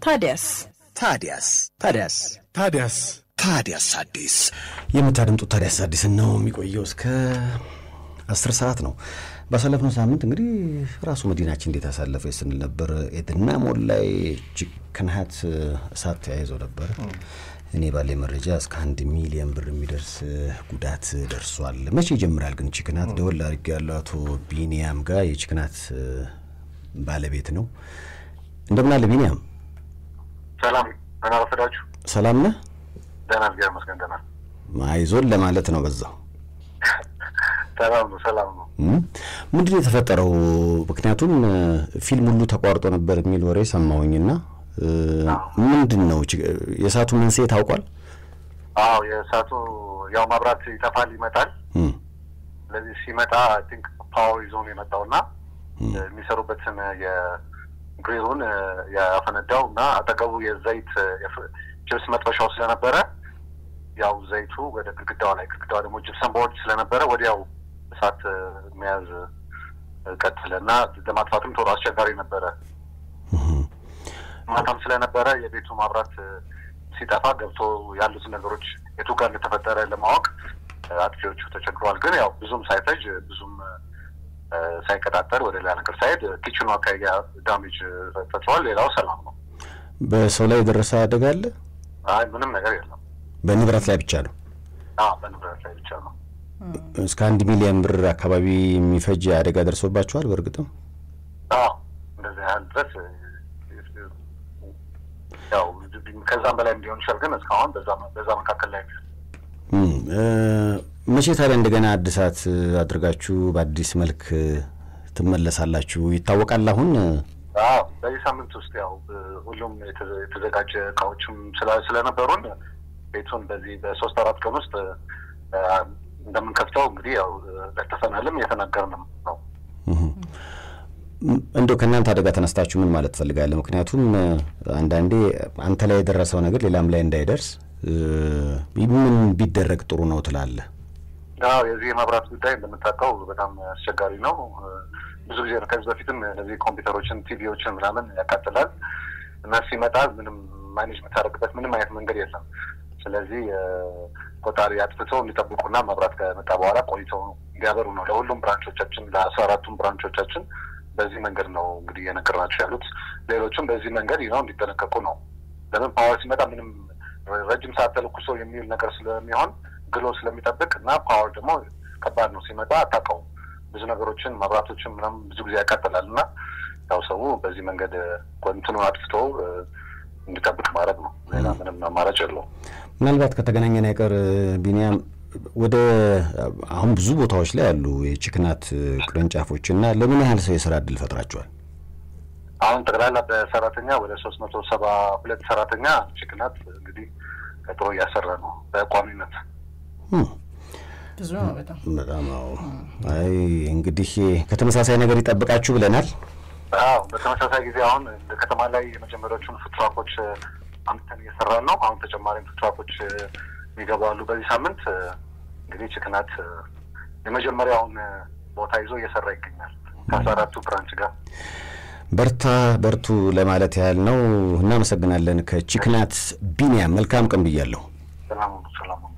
ታዲያስ ታዲያስ ታዲያስ ታዲያስ ታዲያስ አዲስ የምታደምጡት ታዲያስ አዲስን ነው። የሚቆየው እስከ አስር ሰዓት ነው። ባሳለፍነው ሳምንት እንግዲህ ራሱ መዲናችን እንዴት አሳለፈች ስንል ነበር። ኤድና ሞል ላይ ችክንሀት እሳት ተያይዘው ነበር። እኔ ባለ መረጃ እስከ አንድ ሚሊዮን ብር የሚደርስ ጉዳት ደርሷል። መቼ ይጀምራል ግን ችክናት? ደወል አድርጌ ያለው አቶ ቢኒያም ጋር የችክናት ባለቤት ነው። እንደምን አለ ቢኒያም? ሰላም ደህና ረፈዳችሁ? ሰላም ነህ? ደህና እግዚአብሔር ይመስገን ደህና። አይዞን ለማለት ነው በዛው ሰላም ነው ሰላም ነው። ምንድን ነው የተፈጠረው? ምክንያቱም ፊልም ሁሉ ተቋርጦ ነበር የሚል ወሬ ሰማሁኝና ምንድን ነው የእሳቱ መንስኤ ታውቋል? አዎ የእሳቱ ያው መብራት ይጠፋል ይመጣል። እም፣ ስለዚህ ሲመጣ አይ ቲንክ ፓወር ይዞ ነው የመጣውና የሚሰሩበትን የግሪሉን ያፈነዳው እና አጠገቡ የዘይት ችብስ መጥበሻው ስለነበረ ያው ዘይቱ ወደ ግድግዳው ላይ ግድግዳው ደግሞ ጅፕሰን ቦርድ ስለነበረ ወዲያው እሳት መያዝ ቀጥለ እና ለማጥፋትም ቶሎ አስቸጋሪ ነበረ። ማታም ስለነበረ የቤቱ ማብራት ሲጠፋ ገብቶ ያሉትን ነገሮች የቱ ጋር እንደተፈጠረ ለማወቅ አጥፊዎቹ ተቸግረዋል። ግን ያው ብዙም ሳይፈጅ ብዙም ሳይቀጣጠር ወደ ሌላ ነገር ሳይሄድ ኪችኑ አካባቢ ዳሜጅ ፈጥሯል። ሌላው ሰላም ነው። በሰው ላይ የደረሰ አደጋ አለ? አይ ምንም ነገር የለም። በንብረት ላይ ብቻ ነው። አዎ በንብረት ላይ ብቻ ነው። እስከ አንድ ሚሊዮን ብር አካባቢ የሚፈጅ አደጋ ደርሶባቸዋል። በእርግጥም አዎ እንደዚህ ያህል ድረስ ያው ከዛም በላይ ሊሆን ይችላል። ግን እስካሁን በዛ መካከል ላይ ነው። እም፣ እ፣ መቼ ታዲያ እንደገና አዲሳት አድርጋችሁ በአዲስ መልክ ትመለሳላችሁ ይታወቃል። አሁን አዎ በዚህ ሳምንት ውስጥ ያው ሁሉም የተዘ- የተዘጋጀ እቃዎችም ስላ- ስለነበሩን ቤቱን በዚህ በሶስት አራት ቀን ውስጥ አ፣ እንደምንከፍተው እንግዲህ ያው ለተፈናልም እየተናገርንም ነው። እንደው ከእናንተ አደጋ ተነስታችሁ ምን ማለት ትፈልጋለህ? ምክንያቱም አንዳንዴ አንተ ላይ የደረሰው ነገር ሌላም ላይ እንዳይደርስ እ፣ ምን ቢደረግ ጥሩ ነው ትላለህ? አዎ የዚህ የመብራት ጉዳይ እንደምታውቀው በጣም አስቸጋሪ ነው። ብዙ ጊዜ ነው ከዚህ በፊትም እነዚህ ኮምፒውተሮችን፣ ቲቪዎችን ምናምን ያቃጥላል እና ሲመጣ ምንም ማኔጅ የምታደርግበት ምንም አይነት መንገድ የለም። ስለዚህ ቆጣሪ አጥፍተው እንዲጠብቁና መብራት ከመጣ በኋላ ቆይተው እንዲያበሩ ነው ለሁሉም ብራንቾቻችን ለአስራ አራቱም ብራንቾቻችን በዚህ መንገድ ነው እንግዲህ እየነገርናቸው ያሉት። ሌሎችም በዚህ መንገድ ነው እንዲጠነቀቁ ነው። ለምን ፓወር ሲመጣ ምንም ረጅም ሰዓት ተለኩሶ የሚውል ነገር ስለሚሆን ግሎ ስለሚጠብቅ እና ፓወር ደግሞ ከባድ ነው ሲመጣ አታውቀውም። ብዙ ነገሮችን መብራቶችን ምናምን ብዙ ጊዜ ያቃጥላል እና ያው ሰው በዚህ መንገድ እንትኑን አጥፍቶ እንዲጠብቅ ማድረግ ነው። ሌላ ምንም አማራጭ የለውም። ምናልባት ከተገናኘን አይቀር ቢኒያም ወደ አሁን ብዙ ቦታዎች ላይ ያሉ የችክናት ቅርንጫፎች እና ለምን ያህል ሰው የስራ እድል ፈጥራቸዋል? አሁን ጠቅላላ በሰራተኛ ወደ ሶስት መቶ ሰባ ሁለት ሰራተኛ ችክናት እንግዲህ ቀጥሮ እያሰራ ነው በቋሚነት። ብዙ ነው በጣም በጣም አዎ። አይ እንግዲህ ከተመሳሳይ ነገር ይጠብቃችሁ ብለናል። አዎ በተመሳሳይ ጊዜ አሁን እንደ ከተማ ላይ የመጀመሪያዎቹን ፉትራኮች አምጥተን እየሰራን ነው። አሁን ተጨማሪም ፉትራኮች ይገባሉ በዚህ ሳምንት። እንግዲህ ችክናት የመጀመሪያውን ቦታ ይዞ እየሰራ ይገኛል ከአስራ አራቱ ብራንች ጋር። በርታ በርቱ ለማለት ያህል ነው። እናመሰግናለን። ከችክናት ቢኒያም መልካም ቀን ብያለሁ። ሰላሙ ሰላሙ